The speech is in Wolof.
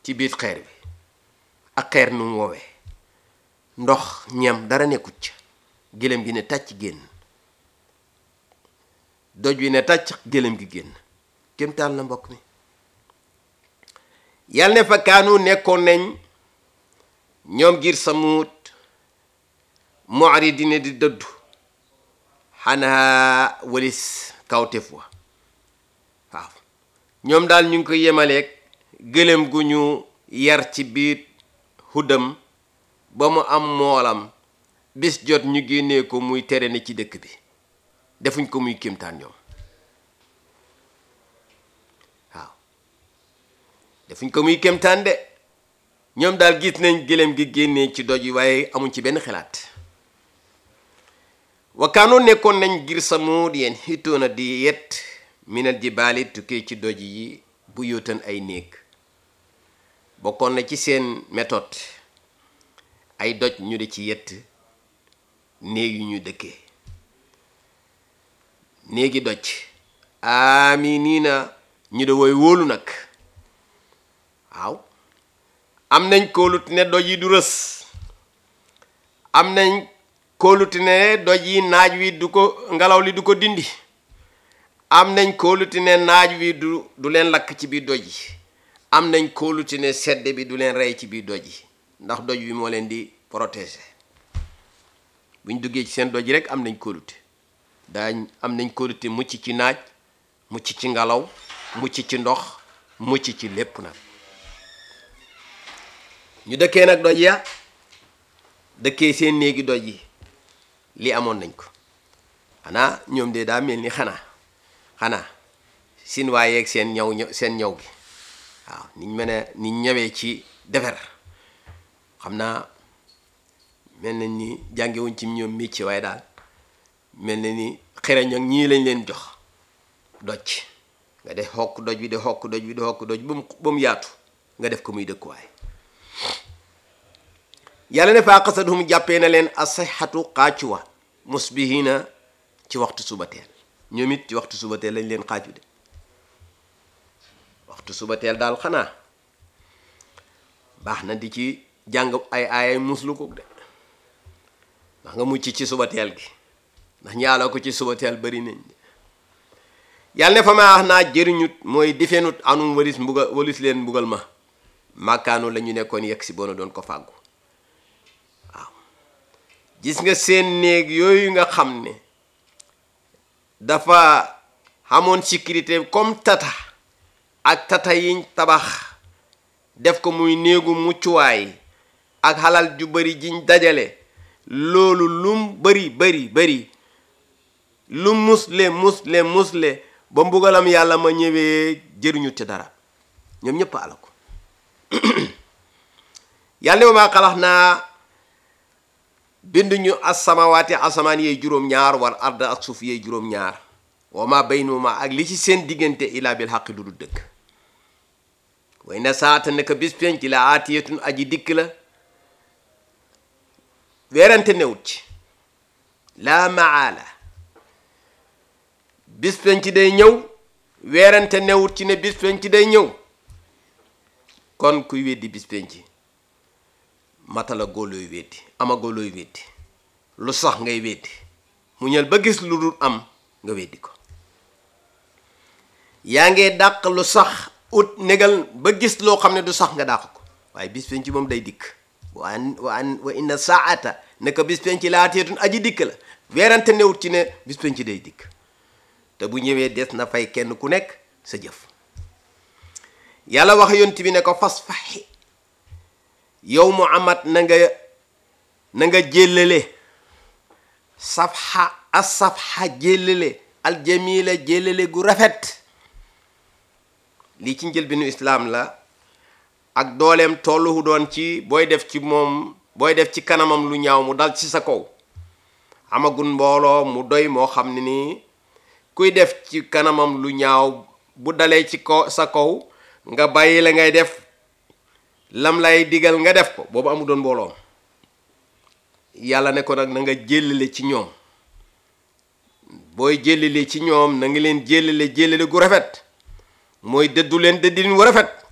ci biir xeer bi ak xeer nu mu woowee ndox ñam dara nekkut ca gëlëm gi ne tàcc génn doj wi ne tàcc gëlëm gi génn kémtaan la mbokk mi yàlla ne fa kaanu nekkoon nañ ñoom ngir samuut mu'ridina di dëddu xanaa walis kawtef wa waaw ñoom daal ñu ngi ko yemaleeg gëlëm gu ñu yar ci biir huddam ba mu am moolam bis jot ñu génnee ko muy tere ne ci dëkk bi defuñ ko muy kéemtaan ñoom waaw defuñ ko muy kéemtaan de ñoom daal gis nañ gëlëm gi génnee ci doj yi waaye amuñ ci benn xalaat wakaanoo nekkoon nañ ngir samuud yeen xitoona di yet minal jibaali tukkee ci doj yi bu yóotan ay néeg bokkoon na ci seen méthode ay doj ñu di ci yett néeg yu ñu dëkkee néegi doj ami nii na ñu de woy wóolu nag waaw am nañ kóolut ne doj yi du rës am nañ kóoluti ne doj yi naaj wi du ko ngelaw li du ko dindi am nañ kóoluti ne naaj wi du du leen lakk ci biir doj yi am nañ kóoluti ne sedd bi du leen rey ci biir doj yi ndax doj wi moo leen di protéger buñ duggee ci seen doj yi rek am nañ kóolute daañ am nañ kóolute mucc ci naaj mucc ci ngelaw mucc ci ndox mucc ci lépp nag ñu dëkkee nag doj ya dëkkee seen néegi doj yi li amoon nañ ko xanaa ñoom de daa mel ni xanaa xanaa sin waayeeg seen ñaw ñëw seen ñaw gi waaw niñ mën a niñ ñëwee ci defer xam naa mel na ni jàngewuñ ci ñoom métier waaye daal mel na ni xereñ ak ñii lañ leen jox doj nga def xokk doj bi di xokk doj bi di xokk doj ba mu ba mu yaatu nga def ko muy dëkkuwaay yàlla ne faa qasadhum jàppee na leen asixatu xaacuwa musbihina ci waxtu subateel ñoom it ci waxtu subateel lañ leen xaaju de waxtu subateel daal xanaa baax na di ci jàng ay aayay muslu ko de ndax nga mucc ci subateel gi ndax ñaala ko ci subateel bari nañ yàlla ne fa ma wax naa jëriñut mooy difenut anum walis mbugal walis leen mbugal ma màkkaanu la ñu nekkoon yegg si boona doon ko fàggu gis nga seen néeg yooyu nga xam ne dafa xamoon sécurité comme tata ak tata yiñ tabax def ko muy néegu muccuwaay ak xalal ju bari jiñ dajale loolu lum bari bari bari lu musle musle musle ba mbugalam yàlla ma ñëwee jëriñu ci dara ñoom ñëpp ala ko yàlla ne ma xalax naa binduñu asamawaati asamaan yee juróom-ñaar war arda ak suuf yee juróom-ñaar wa ma baynuma ak li ci seen diggante ilaa bil xaqi lu du dëgg way na saata nekk bis penc la aatiyatun aji dikk la weerante newut ci laa maala bis penc day ñëw weerante newut ci ne bis penc day ñëw kon kuy weddi bis penc matala góolooy weddi ama góolooy weddi lu sax ngay weddi mu ñël ba gis lu dul am nga weddi ko yaa ngee dàq lu sax ut négal ba gis loo xam ne du sax nga dàq ko waaye bis penc moom day dikk wa an wa an wa inna saata naka bis penc laateetun aji dikk la weerante newut ci ne bis penc day dikk te bu ñëwee des na fay kenn ku nekk sa jëf yàlla wax yonent bi ne ko fas faxi yow Muhammad na nga na nga jéllale safxa as safxa jéllale aljamila jéllale gu rafet lii ci njëlbinu islaam la ak dooleem tolluhu doon ci booy def ci moom booy def ci kanamam lu ñaaw mu dal ci sa kaw amagun mbooloo mu doy moo xam ne nii kuy def ci kanamam lu ñaaw bu dalee ci kaw sa kaw nga bàyyi la ngay def lam lay digal nga def ko boobu amu doon mbooloom yàlla ne ko nag na nga jéllale ci ñoom booy jéllale ci ñoom na nga leen jéllale jéllale gu rafet mooy dëddu leen dëddin wu rafet